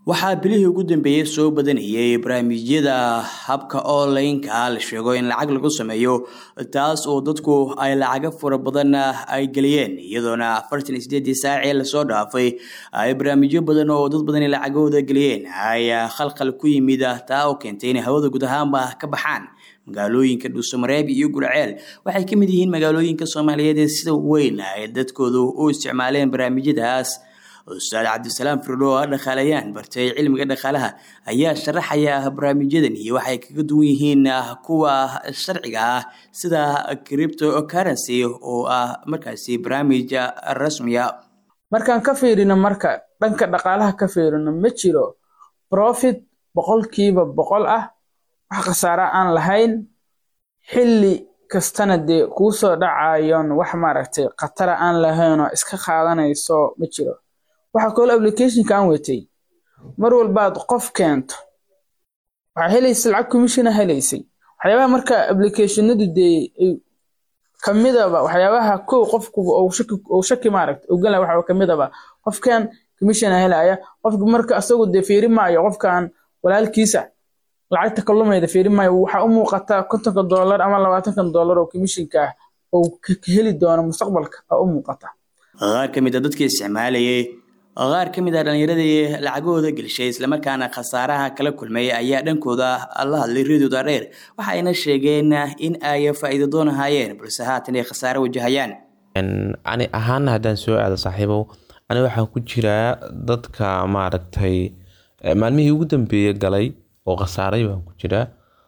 waxaa bilihii ugu dambeeyey soo badanayay barnaamijyada habka online-ka la sheego in lacag lagu sameeyo taas oo dadku ay lacago fara badan ay geliyeen iyadoona afartan iyo sideedii saacee lasoo dhaafay ay barnaamijyo badan oo dad badan lacagahooda geliyeen ay khalkhal ku yimid taa oo keentay inay hawada guud ahaanba ka baxaan magaalooyinka dhuusamareeb iyo gurceel waxay ka mid yihiin magaalooyinka soomaaliyeed ee sida weyn ay dadkoodu u isticmaaleen barnaamijyadaas ustaad cabdisalaam firdho oo dhaqaalayaan bartay cilmiga dhaqaalaha ayaa sharaxaya barnaamijyadan iyo waxay kaga duwan yihiin kuwa sharciga ah sida cripto currency oo ah markaasi barnaamij rasmiya markaan ka fiirino marka dhanka dhaqaalaha ka fiirino ma jiro profit boqolkiiba boqol ah wax khasaara aan lahayn xilli kastana dee kuu soo dhacayon wax maaragtay khatara aan lahayn oo iska qaadanayso ma jiro waxaa kaloo applicationka aan watay mar walbaad qof keento waxaa helaysa lacag commissiona helaysay waxyaabaha marka applicationadu dee kamidaba waxyaabaha kow qofku ou shaki maaragta ogala waxa kamidaba qofkan commissiona helaya qofka marka asagu dee fiiri maayo qofkan walaalkiisa lacagta kalumayda fiiri maayo waxaa u muuqata kontonka dollar ama labaatanka dollar oo commissionka ah oo heli doono mustaqbalka aa u muuqata qaar ka mid a dadkii isticmaalayay qaar ka mid a dhallinyaradii lacagahooda gelishay islamarkaana khasaaraha kala kulmay ayaa dhankooda la hadlay reedooda dheer waxayna sheegeen in ay faa'iido doon ahaayeen balse haatan ay khasaare wajahayaan ani ahaana haddaan soo aado saaxiibow ani waxaan ku jiraa dadka maaragtay maalmihii ugu dambeeye galay oo khasaaray baan ku jiraa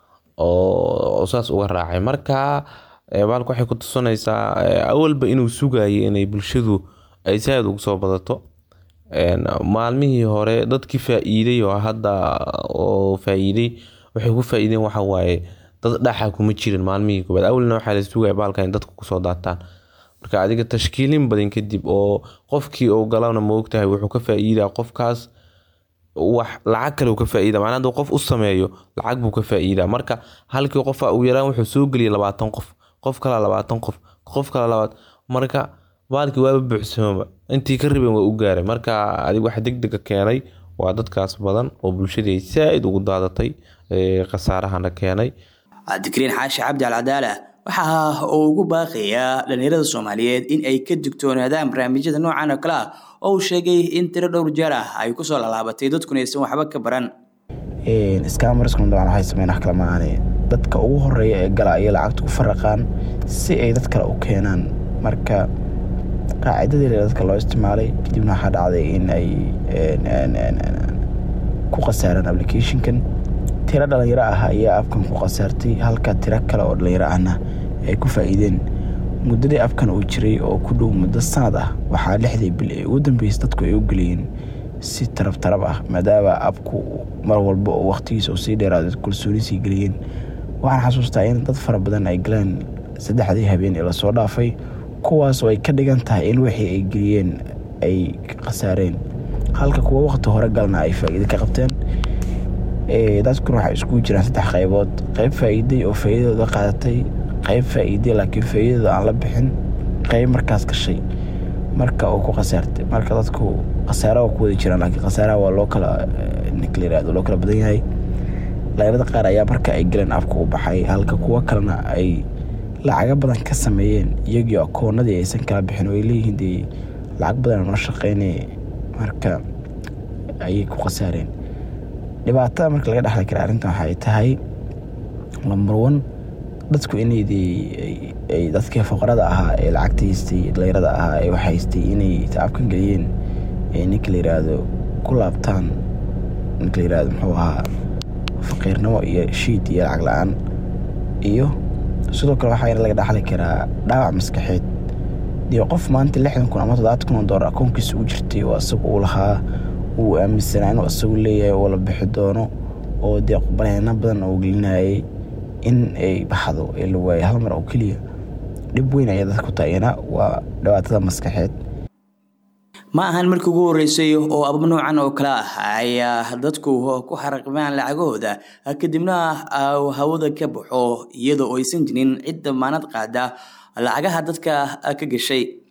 oo saas uga raacay marka baalka waxay ku tusinaysaa awalba inuu sugayay inay bulshadu ay saaid ugu soo badato maalmihii hore dadkii faa-iiday oo hadda oo faa-iiday waxay ku faa-iideen waxa waaye dad dhaxa kuma jirin maalmihii koobaad awalna waxaa la sugaya baalka in dadku kusoo daataan marka adiga tashkiilin badan kadib oo qofkii oo galana maogtahay wuxuu ka faa-iidaa qofkaas wax lacag kale ka faa-iida macnaa haduu qof u sameeyo lacag buu ka faa-iidaa marka halkii qofa uu yaraan wuxuu soo geliyay labaatan qof qof kala labaatan qof qof kala labaad marka baalkii waaba buuxsamaba intii ka riben waa u gaaray marka adig wax degdega keenay waa dadkaas badan oo bulshadii ay saa-id ugu daadatay khasaarahana keenay cabdikariin xaashi cabdi alcadaala waxa uu ugu baaqayaa dhallinyarada soomaaliyeed in ay ka digtoonaadaan barnaamijyada noocan oo kale ah oo uu sheegay in tiro dhowr jeer ah ay kusoo laalaabatay dadkuna aysan waxba ka baran iskaamarskan dabcan waxay sameyn wax kale maaane dadka ugu horeeya ee gala ayay lacagta ku faraqaan si ay dad kale u keenaan marka qaacidadii dadka loo isticmaalay kadibna waxaa dhacday in ay ku khasaaraan applicationkan tiro dhalinyaro ah ayaa afkan ku khasaartay halka tiro kale oo dhalinyaro ahna ay ku faa-iideen muddadii afkan uu jiray oo ku dhow muddo sanad ah waxaa lixdii bil ee ugu dambeysay dadku ay u geliyeen si tarab tarab ah maadaama abku mar walba oo wakhtigiisa uu sii dheeraado kalsooni sii geliyeen waxaan xasuustaa in dad fara badan ay galeen saddexdii habeen ee lasoo dhaafay kuwaas oo ay ka dhigan tahay in wixii ay geliyeen ay khasaareen halka kuwa wakhti hore galna ay faa-iide ka qabteen dadkuna waxay iskugu jiraan saddex qaybood qayb faa-iiday oo faa-iidadooda qaadatay qayb faa-iiday laakiin faa-iidadooda aan la bixin qayb markaas gashay marka uu ku khasaartay marka dadku khasaara waa ku wada jiraan laakiin khasaaraha waa loo kala niklayiraado loo kala badan yahay dhalinyarada qaar ayaa marka ay galeen afka u baxay halka kuwo kalena ay lacago badan ka sameeyeen iyagii akoonadii aysan kala bixin oo ay leeyihiin dee lacag badan noo shaqeynay marka ayay ku khasaareen dhibaatada marka laga dhexli kara arrintan waxay tahay lambar one dadku inay dadkii foqorada ahaa ee lacagta haystay dhalinyarada ahaa ee wax haystay inay tacabkan geliyeen ninka la yiraahdo ku laabtaan ninka la yirahdo muxuu ahaa faqiirnimo iyo shiid iyo lacag la-aan iyo sidoo kale waxaa laga dhaxli karaa dhaawac maskaxeed dee qof maanta lixdan kun ama toddobaatan kun oo doolar akoonkiisa u jirtay oo asaga uu lahaa uu aaminsanaa inuu asagu leeyahay oo la bixi doono oo dee baneeno badan uu gelinayay in ay baxdo ee la waayay hal mar oo keliya dhib weyn ayaa dadka ku taayana waa dhibaatada maskaxeed ma ahan markii ugu horeysay oo abab noocan oo kale ah ay dadku ku xaraqmaan lacagahooda kadibna hawada ka baxo iyadoo aysan jirin cid damaanad qaada lacagaha dadka ka gashay